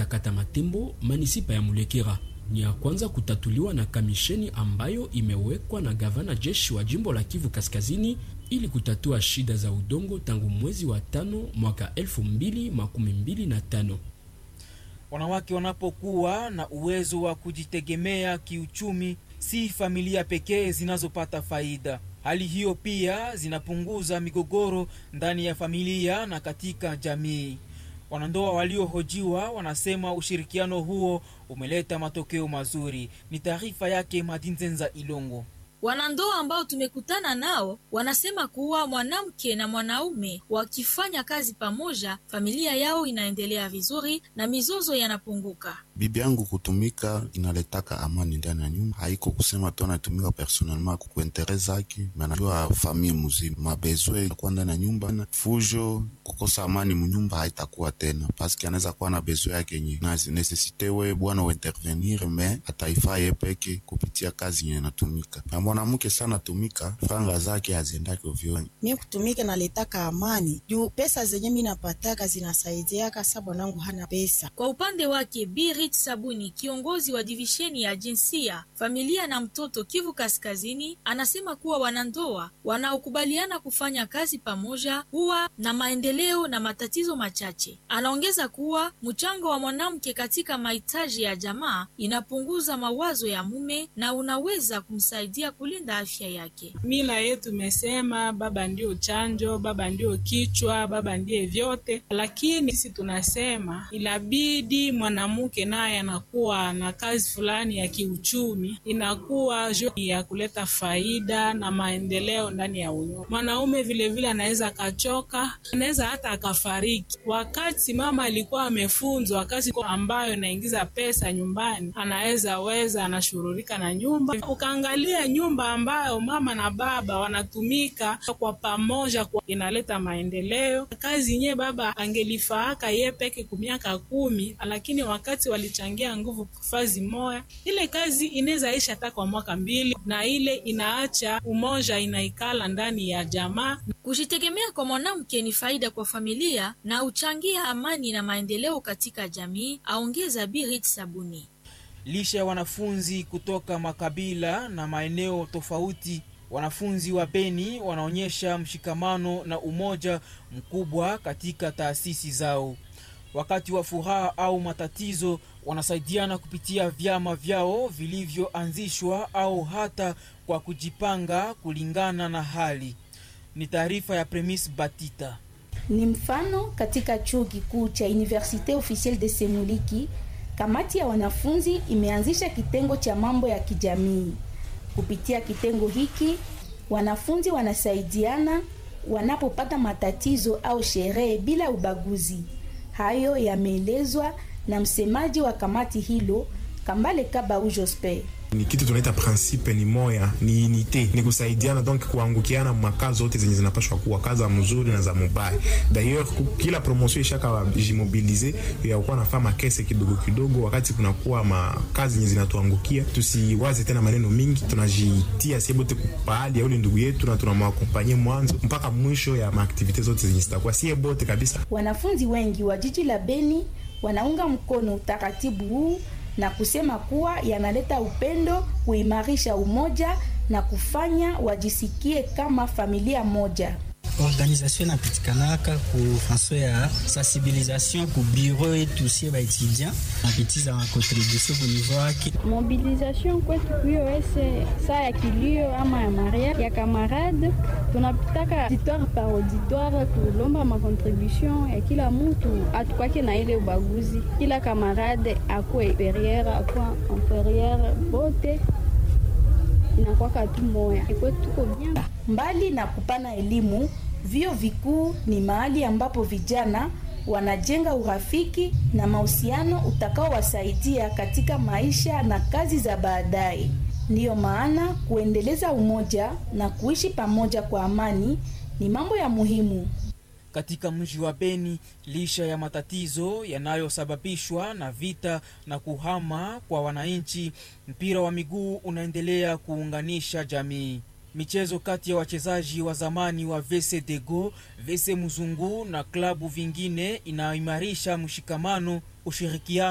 katika kata Matembo, manisipa ya Mulekera. Ni ya kwanza kutatuliwa na kamisheni ambayo imewekwa na gavana jeshi wa jimbo la Kivu Kaskazini ili kutatua shida za udongo tangu mwezi wa tano mwaka elfu mbili makumi mbili na tano. Wanawake wanapokuwa na uwezo wa kujitegemea kiuchumi, si familia pekee zinazopata faida. Hali hiyo pia zinapunguza migogoro ndani ya familia na katika jamii. Wanandoa waliohojiwa wanasema ushirikiano huo umeleta matokeo mazuri. Ni taarifa yake Madinzenza Ilongo. Wanandoa ambao tumekutana nao wanasema kuwa mwanamke na mwanaume wakifanya kazi pamoja, familia yao inaendelea vizuri na mizozo yanapunguka. Bibi yangu kutumika inaletaka amani ndani ya nyumba, haiko kusema tu anatumika personnellement kukuentere zake, manajua famille muzima mabezwe akuwa ndani ya nyumba. Fujo kukosa amani munyumba haitakuwa tena, paske anaweza kuwa na bezwe yake yenye na nesesite we bwana uintervenir, me ataifaa ye peke kupitia kazi yenye natumika na mwanamke sana tumika, franga zake haziendake ovyo. Mi kutumika naletaka amani juu pesa zenye mi napataka zinasaidiaka sa bwanangu hana pesa. Kwa upande wake Birit Sabuni, kiongozi wa divisheni ya jinsia, familia na mtoto Kivu Kaskazini, anasema kuwa wanandoa wanaokubaliana kufanya kazi pamoja huwa na maendeleo na matatizo machache. Anaongeza kuwa mchango wa mwanamke katika mahitaji ya jamaa inapunguza mawazo ya mume na unaweza kumsaidia kulinda afya yake. Mila yetu imesema baba ndio chanjo, baba ndio kichwa, baba ndiye vyote, lakini sisi tunasema inabidi mwanamke naye anakuwa na kazi fulani ya kiuchumi, inakuwa juu ya kuleta faida na maendeleo ndani ya unyumba. Mwanaume vilevile anaweza akachoka, anaweza hata akafariki. Wakati mama alikuwa amefunzwa kazi ambayo inaingiza pesa nyumbani, anaweza weza anashururika na nyumba. Ukaangalia nyumba ambayo mama na baba wanatumika kwa pamoja, kwa inaleta maendeleo. Kazi yenyewe baba angelifaaka ye peke kumiaka kumi, lakini wakati walichangia nguvu fazi moya, ile kazi inaweza isha hata kwa mwaka mbili, na ile inaacha umoja inaikala ndani ya jamaa. Kujitegemea kwa mwanamke ni faida kwa familia na uchangia amani na maendeleo katika jamii, aongeza Birit Sabuni. Lisha ya wanafunzi kutoka makabila na maeneo tofauti, wanafunzi wa Beni wanaonyesha mshikamano na umoja mkubwa katika taasisi zao. Wakati wa furaha au matatizo, wanasaidiana kupitia vyama vyao vilivyoanzishwa au hata kwa kujipanga kulingana na hali. Ni taarifa ya Premis Batita. Ni mfano katika chuo kikuu cha Universite Officielle de Semuliki Kamati ya wanafunzi imeanzisha kitengo cha mambo ya kijamii. Kupitia kitengo hiki, wanafunzi wanasaidiana wanapopata matatizo au sherehe bila ubaguzi. Hayo yameelezwa na msemaji wa kamati hilo Kambale Kabau Jospe. Ni kitu tunaita principe ni moya, ni unite, ni kusaidiana, donc kuangukiana makazi zote zenye zinapashwa kuwa kazi mzuri na za mubaya. D'ailleurs kila promotion ishaka jimobilize ya kuwa nafaa makese kidogo kidogo, wakati kunakuwa makazi zenye zinatuangukia, tusiwaze tena maneno mingi, tunajitia sie bote kupahali ya ule ndugu yetu na tunamwakompanye mwanzo mpaka mwisho ya maaktivite zote zenye zitakuwa sie bote kabisa. Wanafunzi wengi wa jiji la Beni wanaunga mkono utaratibu huu na kusema kuwa yanaleta upendo, kuimarisha umoja na kufanya wajisikie kama familia moja. Organisation inapitikanaka ku faso ya sensibilisation ku bureau yetu sie baetudiant napitiza makontribution ku niveau yake. Mobilisation kwetu kuyo ese saa ya kilio ama ya maria ya kamarade, tunapitaka auditoire par auditoire kulomba makontribution ya kila mutu, atukwake na ile ubaguzi, kila kamarade akuwe superieur akuwa inferieur, bote inakwaka tu moya kwetu tuko bien. Mbali na kupana elimu, vyuo vikuu ni mahali ambapo vijana wanajenga urafiki na mahusiano utakaowasaidia katika maisha na kazi za baadaye. Ndiyo maana kuendeleza umoja na kuishi pamoja kwa amani ni mambo ya muhimu. Katika mji wa Beni, lisha ya matatizo yanayosababishwa na vita na kuhama kwa wananchi, mpira wa miguu unaendelea kuunganisha jamii. Michezo kati ya wachezaji wa zamani wa VC Dego, VC Muzungu na klabu vingine inaimarisha mshikamano, ushirikiano